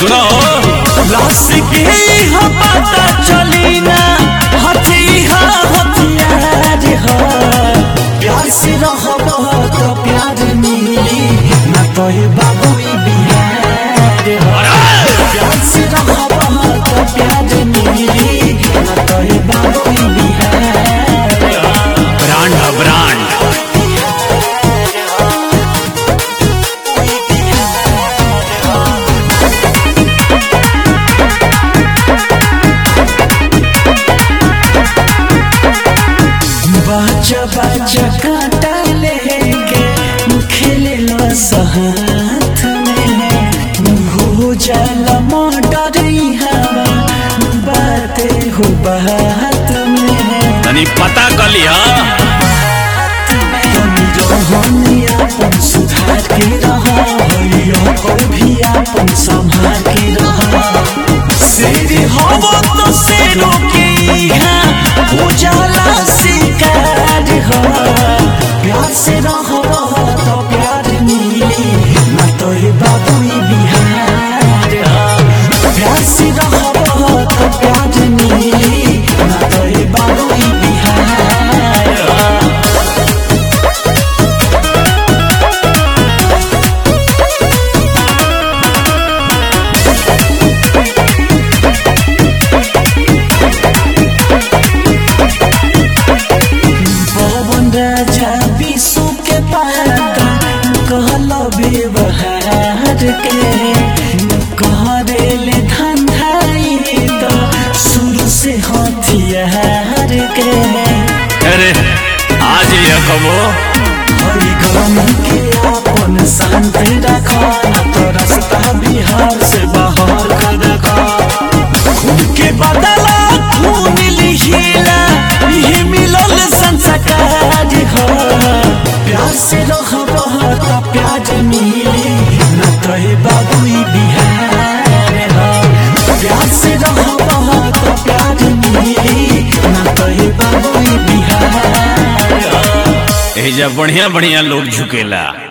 सुनो लाश के यहाँ पता चली ना हथिया हथियार हो प्यार से रहब तो प्यार मिली ना तो हे बाबू ई बिहार हो प्यार से रहब तो प्यार मिली ना तो हे बाबू ई बिहार हो ब्रांड है ब्रांड बाजा बाजा कांटा लेके खेले लो साथ में हो जाला मर्डर हवा बातें हो बात में तनी पता कर लिया तनी रहनी अपन सुधार के रहा हइयो पर भी अपन संभाल के रहा शेर हवो तो शेरों के यहाँ उजाला शिकार हो प्यार से रहो तो प्यार मिली ना तो हे बाबू ई बिहार हो प्यार से रहो तो प्यार मिली ना तो हे बाबू ई बिहार हो पवन राजा विश्व के पाता कहल व्यवहार के कहरेले धंधाई तो शुरू से हथियार के अरे आज ये कबो हरि गम के अपन शांत रखा तो रास्ता बिहार से बाहर कर रखा खून के बदला खून लिहिला ये मिलल संस्कार हो प्यार से रहब तो प्यार मिली न तो हे बाबू ई बिहार हो प्यार से रहब तो प्यार मिली न तो हे बाबू ई बिहार हो एजा बढ़िया बढ़िया लोग झुकेला